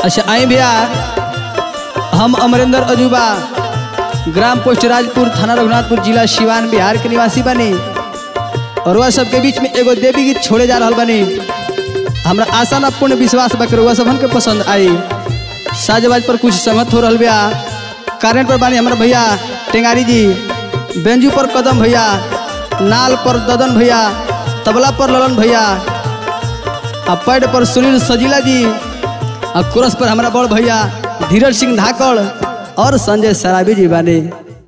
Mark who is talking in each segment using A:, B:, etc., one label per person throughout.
A: अच्छा आई भैया हम अमरेंद्र अजूबा ग्राम पोस्ट राजपुर थाना रघुनाथपुर जिला सिवान बिहार के निवासी बनी और वह सबके बीच में एगो देवी गीत छोड़े जा रहा बनी हमरा आशा ना पूर्ण विश्वास बा कि रउआ सबन के पसंद आई साजबाज पर कुछ संगत हो रहल बिया कारण पर बानी हमारा भैया टेंगारी जी बेंजू पर कदम भैया नाल पर ददन भैया तबला पर ललन भैया आ पैड पर सुनील सजीला जी आ कोरस पर हमारा बड़ भैया धीरज सिंह धाकड़ और संजय सराबी जी बानी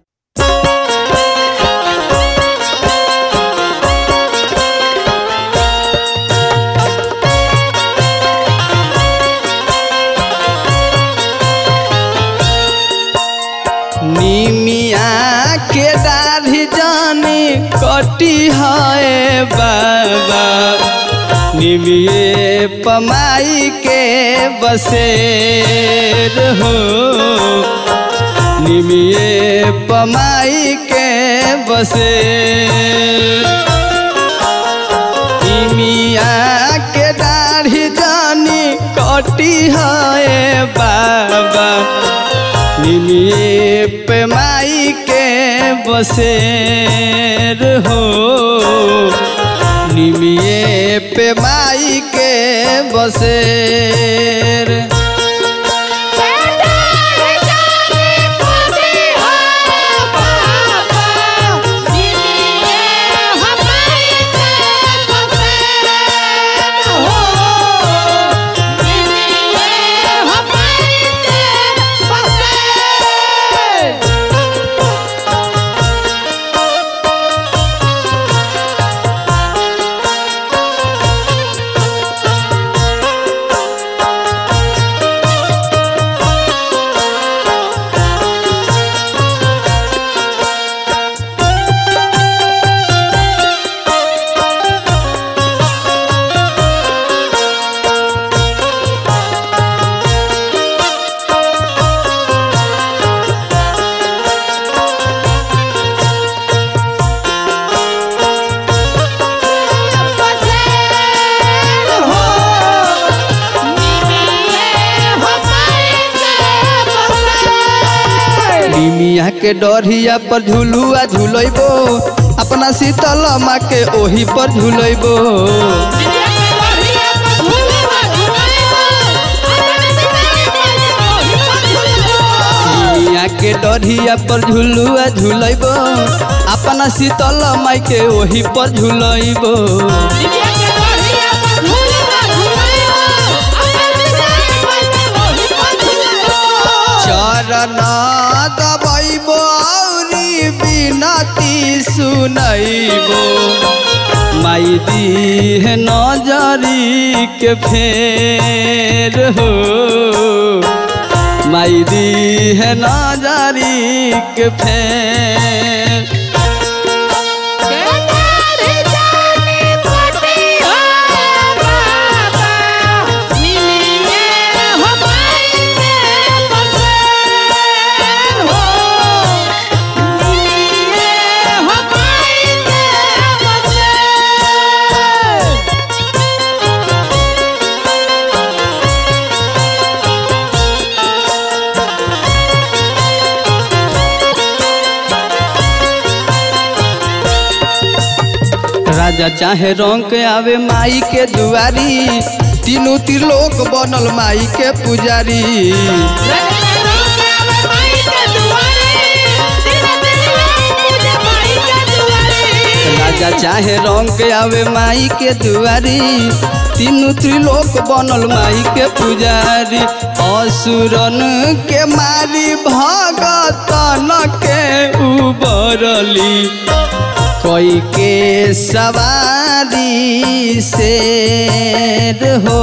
A: निमिया के दाढ़ी जानी कटी है बाबा निमिये पमाई के बसेर हो निमिये पमाई के बसेर निमिया के दाढ़ी जानी कटी है बाबा निमिये पे माई के बसेर हो निमिये पे माई के बसेर निमिया के डरिया पर झुलुआ झुलैबो अपना शीतल माँ के ओही पर झुलैबो निमिया के डरिया पर झुलुआ झुलैबो अपना शीतल माई के ओही पर झुलैबो चरण दबैबो औरी बिनती सुनैबो माई दीह नजरी के फेर हो माई दीह नजरी के फेर राजा चाहे रंग के आवे माई के दुआरी तीनों त्रिलोक बनल माई के पुजारी राजा चाहे रंग के आवे माई के दुआरी तीनों त्रिलोक बनल माई के पुजारी असुरन के मारी भगतन के उबरली कोई के सवारी शेर हो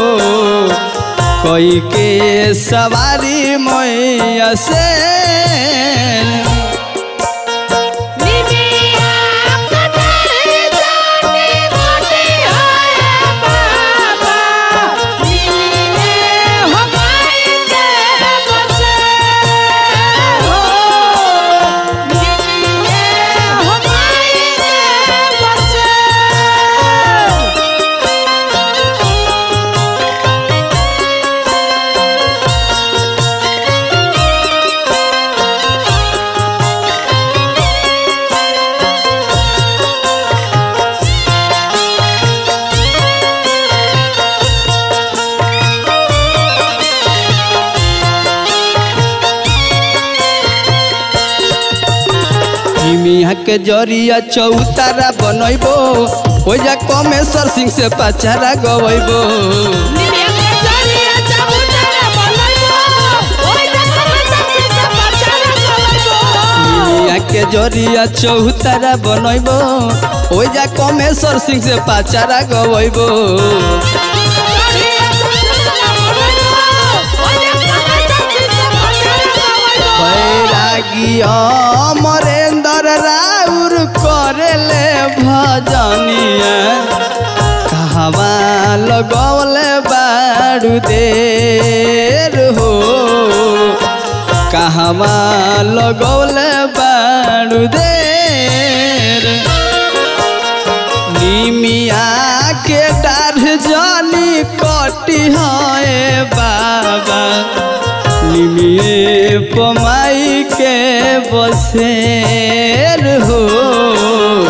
A: कोई के सवारी मैया से
B: Yeah.
A: निमिया के जरिया चौतारा बनैबो हो जा कमेश्वर सिंह से पचारा गवैबो निमिया के जरिया चौतारा बनैबो हो जा कमेश्वर सिंह से पचारा गवैबो बैरागी अमरेंद्र राउर करेले भजनिया कहवा लगौले बारू देर हो कहवा लगौले बारू देर निमिया के डार जानी कटी है बाबा निमिए पमाई के बसेर हो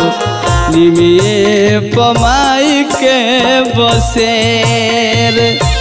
A: निमिए पमाई के बसेर